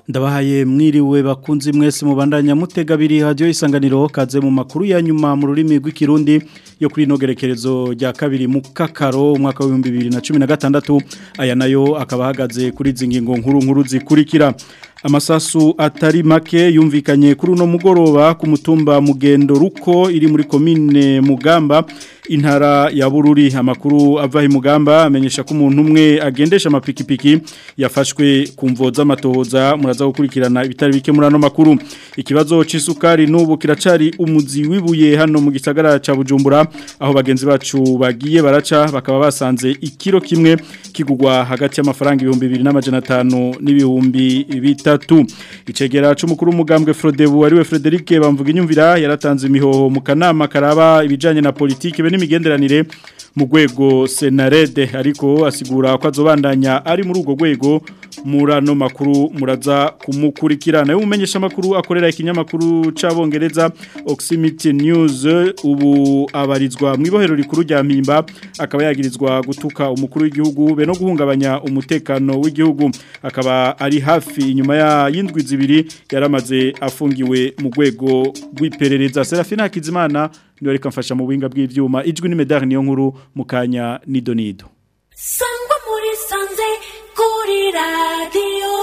ndabahaye mwiriwe bakunzi mwese mubandanya mutega biri radio isanganiro kaze mu makuru ya nyuma mu rurimi rw'ikirundi yo kuri nogerekerezo rya kabiri mu kakaro umwaka wa 2016 aya nayo akaba hagaze kuri zingingo nkuru nkuru zikurikira amasasu atari make yumvikanye kuri uno mugoroba ku mutumba mugendo ruko iri muri komine mugamba intara ya bururi amakuru ava i mugamba amenyesha ko umuntu umwe agendesha amapikipiki yafashwe ku mvo z'amatohoza muraza gukurikirana ibitari bike muri ano makuru ikibazo c'isukari n'ubu kiracari umuzi wibuye hano mu gisagara ca Bujumbura aho bagenzi bacu bagiye baraca bakaba basanze ikiro kimwe kigugwa hagati y'amafaranga 2500 n'ibihumbi bitatu icegera c'umukuru w'umugambwe Frodebu ariwe Frederic bamvuga inyumvira yaratanze imihoho mu kanama karaba ibijanye na politike be n'imigenderanire mu rwego senarede ariko asigura ko azobandanya ari muri urwo rwego murano makuru muraza kumukurikirana yo umenyesha makuru akorera ikinyamakuru c'abongereza Oximity News ubu abarizwa mu ibohero rikuru rya Mpimba akaba yagirizwa gutuka umukuru w'igihugu be no guhungabanya umutekano w'igihugu akaba ari hafi inyuma ya yindwi zibiri yaramaze afungiwe mu rwego rw'iperereza Serafina Hakizimana niwe reka mfasha mu buhinga bw'ivyuma ijwi ni medal niyo nkuru mukanya nido nido sangwa muri sanze kuri radio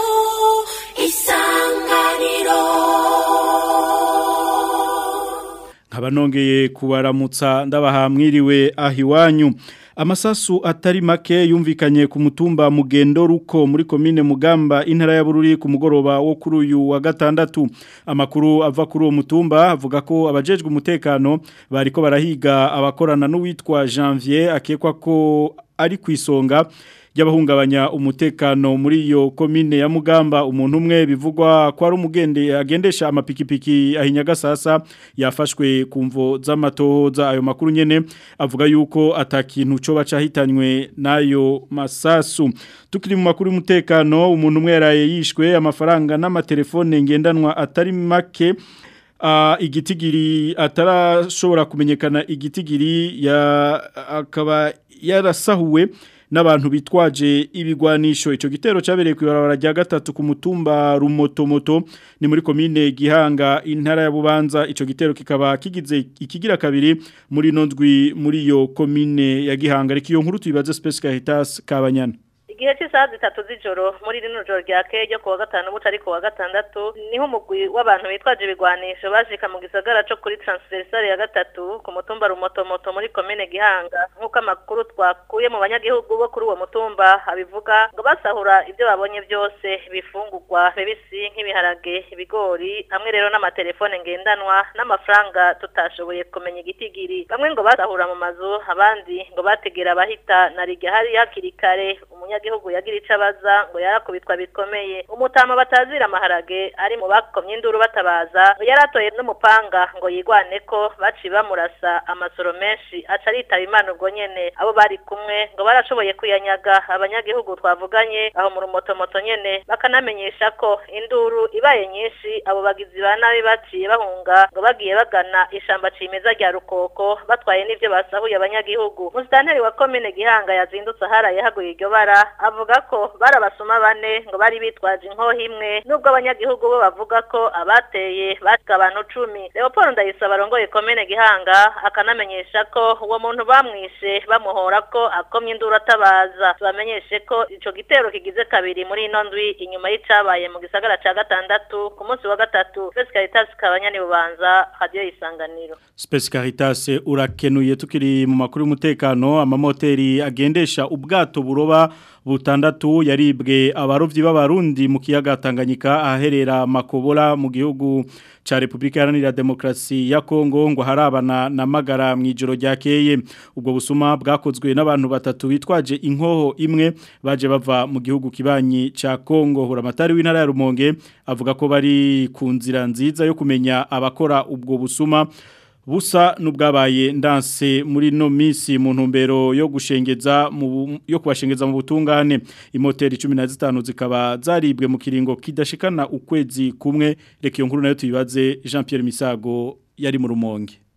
isanganiro nkaba nongeye kubaramutsa ndabaha mwiriwe ahiwanyu amasasu atari make yumvikanye ku mutumba mugendo ruko muri komine mugamba intara ya bururi ku mugoroba wo kuri uyu wa gatandatu amakuru ava kuri uwo mutumba avuga ko abajejwe umutekano bariko barahiga abakorana n'uwitwa Janvier akekwa ko ari ku isonga y'abahungabanya umutekano muri iyo komine ya Mugamba umuntu umwe bivugwa ko ari umugende agendesha amapikipiki ahinyaga sasa yafashwe kumvo z'amatohoza ayo makuru nyene avuga yuko atakintu cyo bacahitanywe nayo masasu tukiri mu makuru y'umutekano umuntu umwe yaraye yishwe amafaranga n'amatelefone ngendanwa atari make Uh, igitigiri atarashobora kumenyekana igitigiri ya akaba yarasahuwe n'abantu bitwaje ibigwanisho ico gitero cabereye ku ibarabara rya gatatu ku mutumba rumotomoto ni muri komine Gihanga intara ya Bubanza ico gitero kikaba kigize ikigira kabiri muri nondwi muri yo komine ya Gihanga reki yo nkuru tubibaze Space Caritas kabanyana igihe cy'isaha zitatu z'ijoro muri rino joro rya keye ryo kuwa gatanu buca ari kuwa gatandatu niho umugwi w'abantu bitwaje ibigwanisho bashika mu gisagara co kuri transversale ya gatatu ku mutumba rumotomoto muri komine gihanga nk'uko amakuru twakuye mu banyagihugu bo kuri uwo mutumba abivuga ngo basahura ibyo babonye byose bifungurwa bibisi nk'ibiharage ibigori hamwe rero n'amatelefone ngendanwa n'amafaranga tutashoboye kumenya igitigiri bamwe ngo basahura mu mazu abandi ngo bategera abahita na rigya hari hakiri kare umunyagihugu yagira ico abaza ngo yarakubitwa bikomeye umutama batazira amaharage ari mu bakomye induru batabaza yaratoye n'umupanga ngo yigwane ko baci bamurasa amasoro menshi aca aritaba imana ubwo nyene abo bari kumwe ngo barashoboye kuyanyaga abanyagihugu twavuganye aho mu rumotomoto nyene bakanamenyesha ko induru ibaye nyinshi abo bagizi ba nabi baciye bahunga ngo bagiye bagana ishamba cimeza rya rukoko batwaye n'ivyo basahuye abanyagihugu musitanteri wa komine gihanga yazindutse aharaye haguye iryo bara avuga ko barabasuma bane ngo bari bitwaje inkoho imwe nubwo abanyagihugu bo bavuga ko abateye batika abantu cumi leopold ndayisaba arongoye komine gihanga akanamenyesha ko uwo muntu bamwishe bamuhora ko akomye induru atabaza tubamenyeshe ko ico gitero kigize kabiri muri ino ndwi inyuma y'icabaye mu gisagara ca gatandatu ku munsi wa gatatu Space Caritas kabanyani bubanza radio isanganiro Space Caritas urakenuye tukiri mu makuru y'umutekano amamoteri agendesha ubwato buroba butandatu yaribwe abarovyi b'abarundi mu kiyaga Tanganyika aherera makobola mu gihugu ca Republika Iharanira Demokarasi ya Kongo ngo harabana na magara mu ijoro ryakeye ubwo busuma bwakozwe n'abantu batatu bitwaje inkoho imwe baje bava mu gihugu kibanyi ca Kongo huramatari w'intara ya Rumonge avuga ko bari ku nzira nziza yo kumenya abakora ubwo busuma busa n'ubwabaye ndanse muri no minsi mu ntumbero yo gushengeza mu yo kubashengeza mu butungane imoteri 15 zikaba zaribwe mu kiringo kidashikana ukwezi kumwe reka iyo nkuru nayo tuyibaze Jean Pierre Misago yari mu rumonge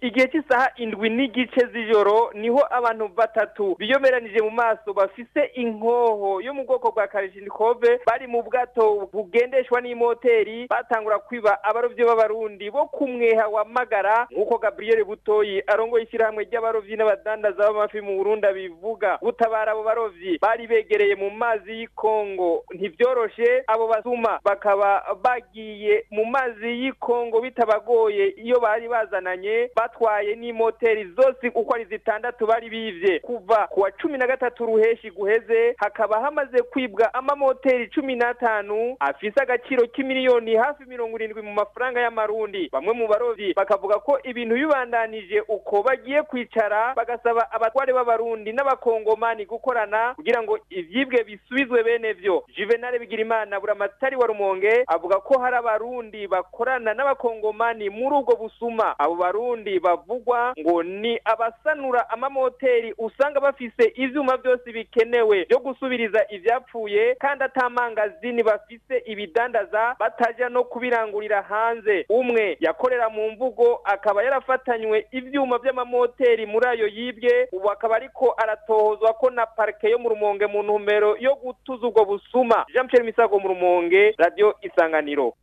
igihe cy'isaha indwi n'igice z'ijoro niho abantu batatu biyomeranije mu maso bafise inkoho yo mu bwoko bwa karishnikove bari mu bwato bugendeshwa n'imoteri batangura kwiba abarovyi b'abarundi bo kumweha wa magara nk'uko gabriel butoyi arongoye ishyirahamwe ry'abarovyi n'abadandaza b'amafi mu burundi bivuga gutabara abo barovyi bari begereye mu mazi y'ikongo ntivyoroshe abo basuma bakaba bagiye mu mazi y'ikongo bitabagoye iyo bari bazananye batwaye n'imoteri zose uko ari zitandatu bari bivye kuva ku wa cumi na gatatu ruheshi guheze hakaba hamaze kwibwa amamoteri cumi n'atanu afise agaciro k'imiliyoni hafi mirongo irindwi mu mafaranga y'amarundi bamwe mu barovyi bakavuga ko ibintu bibandanije uko bagiye kwicara bagasaba abatware b'abarundi n'abakongomani gukorana kugira ngo ivyibwe bisubizwe bene vyo juvenal bigirimana buramatari wa rumonge avuga ko hari abarundi bakorana n'abakongomani muri ubwo busuma abo barundi bavugwa ngo ni abasanura amamoteri usanga bafise ivyuma byose bikenewe byo gusubiriza ivyapfuye kandi atamangazini bafise ibidandaza bataja no kubirangurira hanze umwe yakorera mu mvugo akaba yarafatanywe ivyuma vy'amamoteri muri ayo yibwe ubu akaba ariko aratohozwa ko na parike yo mu rumonge mu ntumbero yo gutuza ubwo busuma jean pierre misago mu rumonge radio isanganiro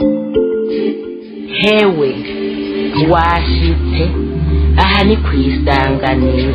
hewe washitse aha ni ku isanganiro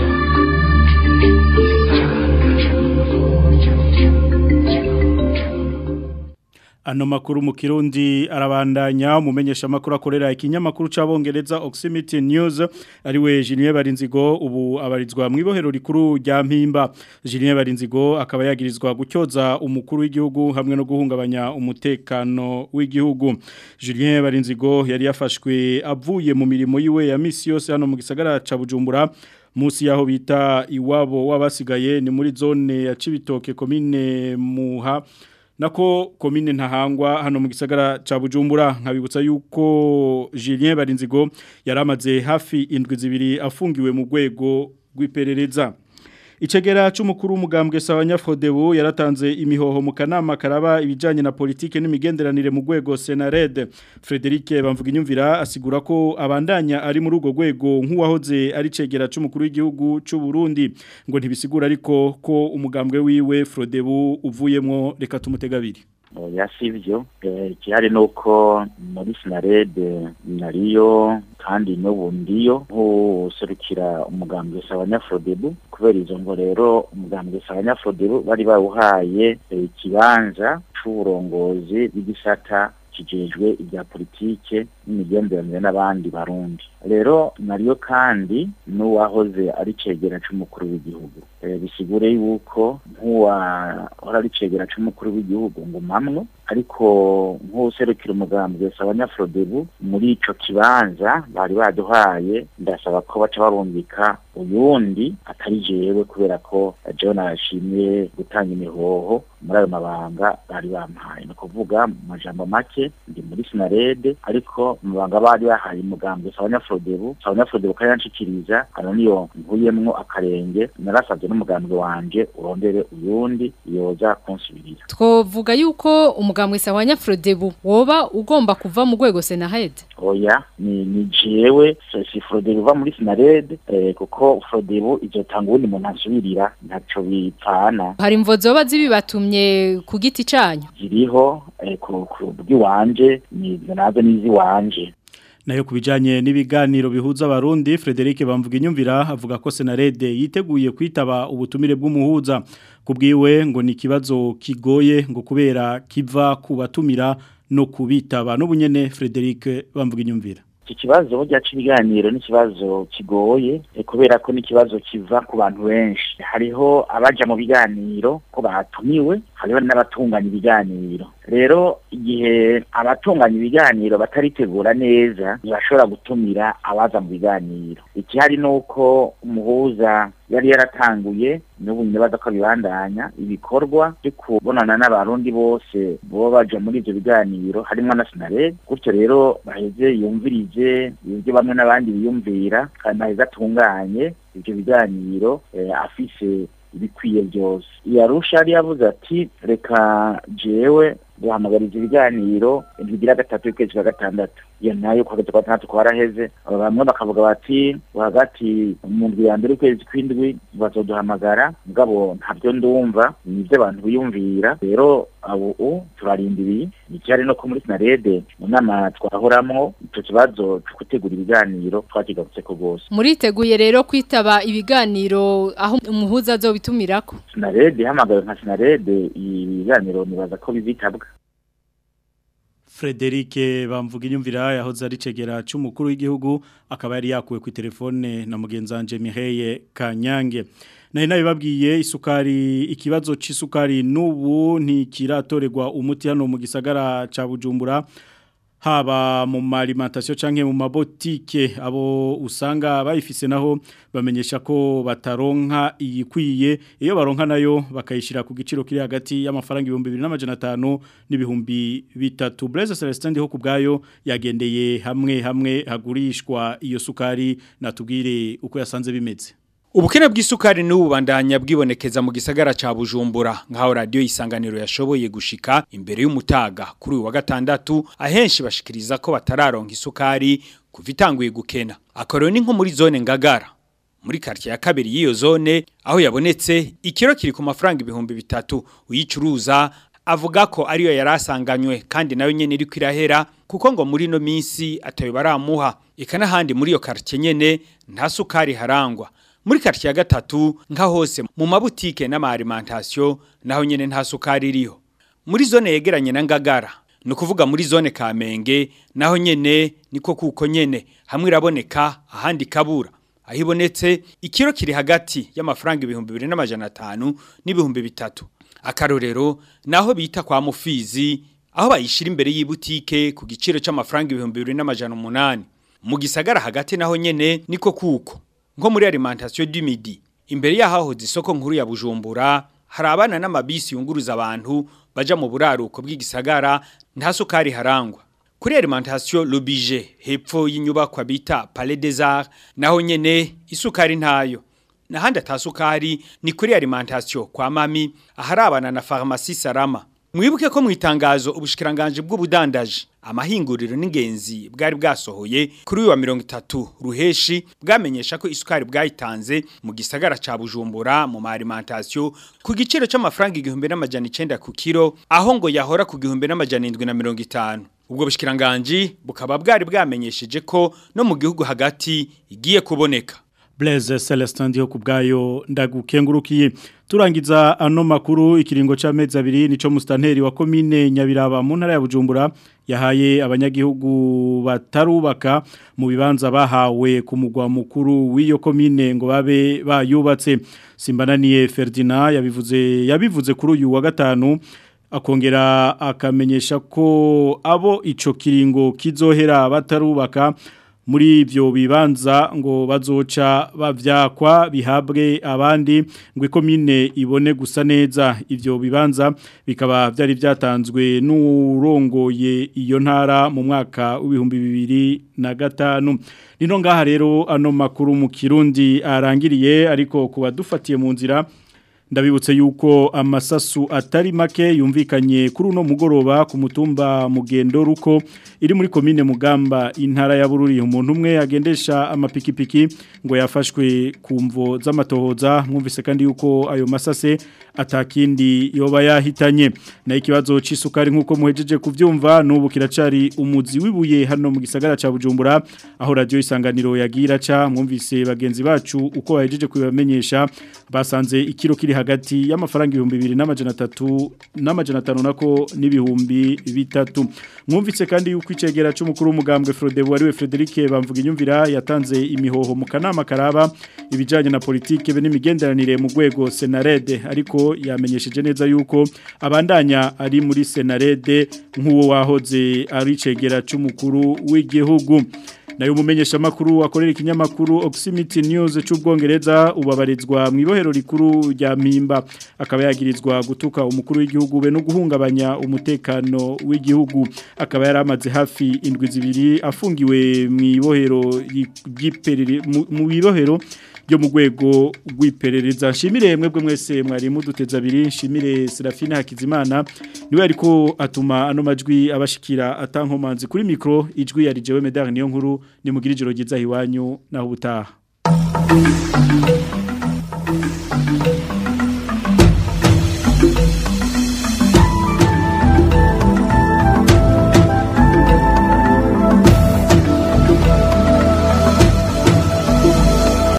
Ano makuru mu kirundi arabandanya umumenyesha makuru akorera ikinyamakuru c'abongereza Oximity News ariwe Julien Barinzigo ubu abarizwa mu ibohero rikuru rya Mpimba Julien Barinzigo akaba yagirizwa gucyoza umukuru w'igihugu hamwe no guhungabanya umutekano w'igihugu Julien Barinzigo yari yafashwe avuye mu mirimo yiwe ya misi yose hano mu gisagara ca Bujumbura musi yaho bita iwabo wabasigaye ni muri zone ya Cibitoke commune Muha nako komine ntahangwa hano mu gisagara ca Bujumbura nkabibutsa yuko Julien Barinzigo yaramaze hafi indwi zibiri afungiwe mu rwego rw'iperereza Icegera c'umukuru w'umugambwe Sawanyafrodebu yaratanze imihoho mu kanama karaba ibijanye na politike n'imigenderanire mu rwego Senared Frederic bamvuga inyumvira asigura ko abandanya ari muri urwo rwego nk'uwahoze ari cegera c'umukuru w'igihugu c'u Burundi ngo ntibisigura ariko ko umugambwe wiwe Frodebu uvuyemwo reka tumutegabiri oya sivyo ikihari nuko muri sinarede nariyo kandi n'ubu ndiyo nk'userukira umugambwe Sawanyafrodebu kubera izo ngo rero umugambwe Sawanyafrodebu bari bawuhaye ikibanza c'uburongozi bw'igisata kijejwe ibya politike n'imigenderanire n'abandi barundi rero nariyo kandi n'uwahoze ari cegera c'umukuru w'igihugu bisigure yuko nk'uwahora ari cegera c'umukuru w'igihugu ngo mamwe ariko nk'userukira umugambwe Sawanyafrodebu muri ico kibanza bari baduhaye ndasaba ko baca barumvika uyundi atari jewe kubera ko jewe nashimye gutanga imihoho muri ayo mabanga bari bampaye ni kuvuga mu majambo make ndi muri sinarede ariko mu mabanga bari bahaye umugambwe Sawanyafrodebu Sawanyafrodebu kandi yanshikiriza hano niyo nkuyemwo akarenge narasabye n'umugambwe wanje urondere uyundi yoza kunsubirira twovuga yuko umugambwe Sawanya Frodebu woba ugomba kuva mu rwego Senahed oya ni ni jewe si Frodebu uva muri Sinared eh, kuko Frodebu izotanga ubundi muntu ansubirira ntaco bipfana hari imvo zoba zibibatumye ku giti canyu ziriho eh, ku ku bw'iwanje ni nazo nizi wanje nayo kubijanye n'ibiganiro bihuza abarundi Frederic bamvuga inyumvira avuga ko Senarede yiteguye kwitaba ubutumire bw'umuhuza kubwiwe ngo ni kibazo kigoye ngo kubera kiva kubatumira no kubitaba n'ubunyene Frederic bamvuga inyumvira iki kibazo burya cy'ibiganiro ni ikibazo kigoye kubera ko ni ikibazo kiva ku bantu benshi hariho abaja mu biganiro ko batumiwe hariho n'abatunganya ibiganiro rero igihe abatunganya ibiganiro bataritegura neza ntibashobora gutumira abaza mu biganiro ikihari ni uko umuhuza yari yaratanguye n'ubu nyabaza ko bibandanya ibikorwa byo kubonana n'abarundi bose boba baja muri ivyo biganiro harimo na sinarede gutyo rero baheze yumvirije ibyo bamwe n'abandi biyumvira kandi baheze atunganye ivyo biganiro afise ibikwiye byose yarusha yari yavuze ati reka jewe duhamagariza ibiganiro bigira gatatu y'ukwezi kwa gatandatu iyo nayo kwa gatatu kwa gatandatu kwaraheze aba bamwe bakavuga bati hagati mu ndwi ya mbere ukwezi kw'indwi bazoduhamagara mugabo ntabyo ndumva nibyo abantu biyumvira rero abo turarindiriye icyari no ko muri sinarede mu nama twahoramwo icyo kibazo cyo gutegura ibiganiro twakigarutse ko rwose muriteguye rero kwitaba ibiganiro aho umuhuza azobitumirako sinarede ihamagawe nka sinarede ibiganiro nibaza ko bizitabwa Frederic bamvuga inyumvira yahoze ari cegera cy'umukuru w'igihugu akaba yari yakuwe ku telefone na mugenzanje Miheye Kanyange nari nabibabwiye isukari ikibazo c'isukari nubu ntikiratorerwa umuti hano mu gisagara ca Bujumbura haba mu alimentation canke mu mabotike abo usanga bayifise naho bamenyesha ko bataronka iyikwiye iyo baronka nayo bakayishira ku giciro kiri hagati y'amafaranga 2500 n'ibihumbi bitatu Blaise Celestin ho kubgayo yagendeye hamwe hamwe hagurishwa iyo sukari natubwire uko yasanze bimeze Ubukene bw'isukari n'ubu bandanya bwibonekeza mu gisagara ca Bujumbura nkaho radio isanganiro yashoboye gushika imbere y'umutaga kuri uyu wa gatandatu ahenshi bashikiriza ko batararonka isukari kuva itanguye gukena akoro ni nko muri zone ngagara muri quartier ya kabiri y'iyo zone aho yabonetse ikiro kiri ku mafaranga ibihumbi bitatu uyicuruza avuga ko ariyo yarasanganywe kandi nayo nyene iri kwirahera kuko ngo muri no minsi atayo baramuha ikana handi muri iyo quartier nyene nta sukari harangwa muri quartier ya gatatu nka hose mu mabutike n'amaalimentation naho nyene nta sukari iriho muri zone yegeranye na ngagara no kuvuga muri zone Kamenge naho nyene niko kuko nyene hamwe iraboneka ahandi kabura ahibonetse ikiro kiri hagati y'amafaranga ibihumbi 2500 n'ibihumbi bitatu akarorero naho bita kwa mufizi aho bayishira imbere y'ibutike ku giciro c'amafaranga ibihumbi 2800 mu gisagara hagati naho nyene niko kuko nko muri alimentation du midi imbere yaho isoko nkuru ya Bujumbura hari abana n'amabisi yunguruza abantu baja mu buraruko bw'igisagara nta sukari harangwa kuri alimentation l'oblige hepfo y'inyubakwa bita Palais des Arts naho nyene isukari ntayo nahandi atasukari ni kuri alimentation kwa mami aharabana na pharmacie Sarama mwibuke ko mu itangazo ubushikiranganje bw'ubudandaje amahinguriro n'ingenzi bwari bwasohoye kuri uyu wa 30 ruheshi bwamenyesha ko isukari bwayitanze mu gisagara ca Bujumbura mu alimentation ku giciro c'amafaranga 1900 ku kilo aho ngo yahora ku 1750 ubwo bushikiranganje bukaba bwari bwamenyesheje ko no mu gihugu hagati igiye kuboneka Blaise Celestin ndiho kubgayo ndagukengurukiye turangiza ano makuru ikiringo c'amezi abiri nico mustanteri wa commune Nyabiraba mu ntara ya Bujumbura yahaye abanyagihugu batarubaka mu bibanza bahawe ku mugwa mukuru w'iyo commune ngo babe bayubatse Simbananiye Ferdinand yabivuze yabivuze kuri uyu wa gatanu akongera akamenyesha ko abo ico kiringo kizohera batarubaka muri ibyo bibanza ngo bazoca bavyakwa bihabwe abandi ngo ikomine ibone gusa neza ibyo bibanza bikaba byari byatanzwe n'urongoye iyo ntara mu mwaka w'ibihumbi bibiri na gatanu nino ngaha rero ano makuru mu kirundi arangiriye ariko kuba dufatiye mu nzira ndabibutse yuko amasasu atari make yumvikanye kuri uno mugoroba ku mutumba mugendo ruko iri muri komine mugamba intara ya bururi umuntu umwe agendesha amapikipiki ngo yafashwe ku mvo z'amatohoza mwumvise kandi yuko ayo masase atakindi yoba yahitanye na ikibazo c'isukari nkuko muhejeje kuvyumva nubu kiracari umuzi wibuye hano mu gisagara ca Bujumbura aho radio isanganiro yagira ca mwumvise bagenzi bacu uko bahejeje kubamenyesha basanze ikiro kiri hagati y'amafaranga ibihumbi bibiri n'amajana atatu n'amajana atanu nako n'ibihumbi bitatu mwumvise kandi yuko icegera c'umukuru w'umugambwe Frodebu ariwe Frederic bamvuga inyumvira yatanze imihoho mu kanama karaba ibijanye na politike be n'imigenderanire mu rwego Senarede ariko yamenyesheje neza yuko abandanya ari muri Senarede nk'uwo wahoze ari icegera c'umukuru w'igihugu nayo umumenyesha makuru akorera ikinyamakuru Oximity News c'ubwongereza ubabarizwa mu ibohero rikuru rya Mpimba akaba yagirizwa gutuka umukuru w'igihugu be no guhungabanya umutekano w'igihugu akaba yaramaze hafi indwi zibiri afungiwe mu ibohero ry'iperere mu ibohero ryo mu rwego rw'iperereza nshimire mwebwe mwese mwari muduteza abiri nshimire Serafine Hakizimana niwe ariko atuma ano majwi abashikira atankomanzi kuri mikro ijwi yari jewe medar niyo nkuru ni mugira ijoro ryiza hiwanyu naho ubutaha